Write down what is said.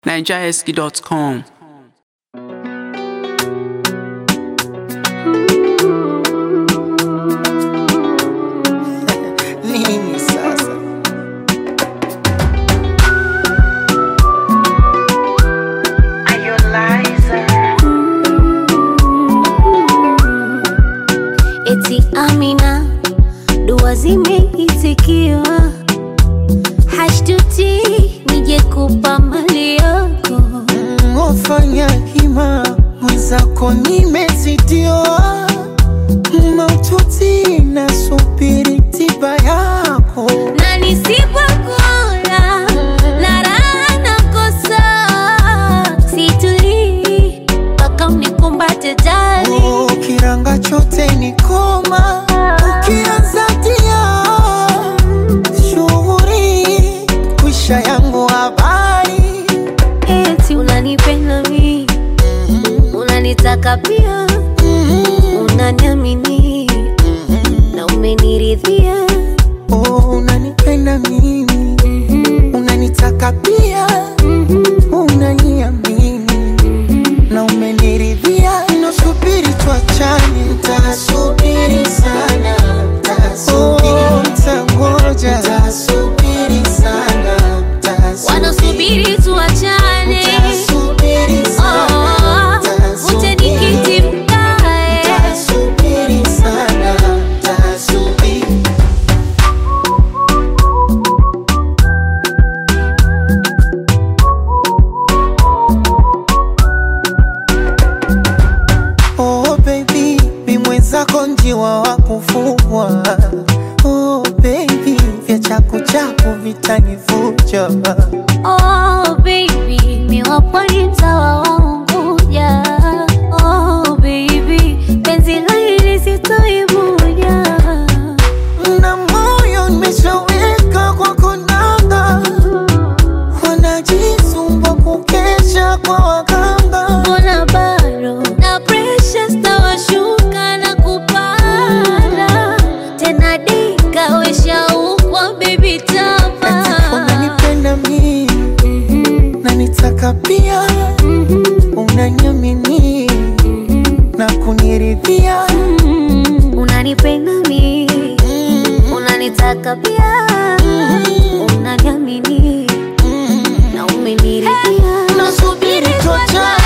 nigerhusky.com. Nini sasa? Eti Amina, dua zimeitikiwa, hashtuti nije kupa mali yako. Wafanya hima mwenzako nimezidiwa, maututi nasubiri tiba yako. na nisipokula na raha nakosa, situlii mpaka unikumbate jali. Oh, kiranga chote ni koma, ukianza tia shughuri kwisha yangu habari Eti unanipenda mi, unanitaka pia, unaniamini na umeniridhia. Oh, unanipenda mimi, unanitaka pia, unaniamini na umeniridhia. Nasubiri tuachane, nitasubiri sana, oh, nitangoja, nitasubiri sana, Wanasubiri tuachane, nitasubiri sana, oh, uje nikiti mkae. nitasubiri sana, nitasubiri Oh baby, mi mwenzako njiwa wa kufugwa. Oh baby, vya chaku chaku vitanivuja. Oh baby, mi wapwani mtawa wa Unguja. Oh baby, penzi la hili sitoivuja. Na moyo nimeshaweka kwa konanga, wanajisumbua kukesha kwa waganga. Mbona bado na pressure stawashuka na kupanda tena, dika weshaukwa baby tama Unanipenda mi na nitaka pia, unaniamini na kuniridhia. unanipenda mi, unanitaka pia, unaniamini na umeniridhia. Nasubiri tuachane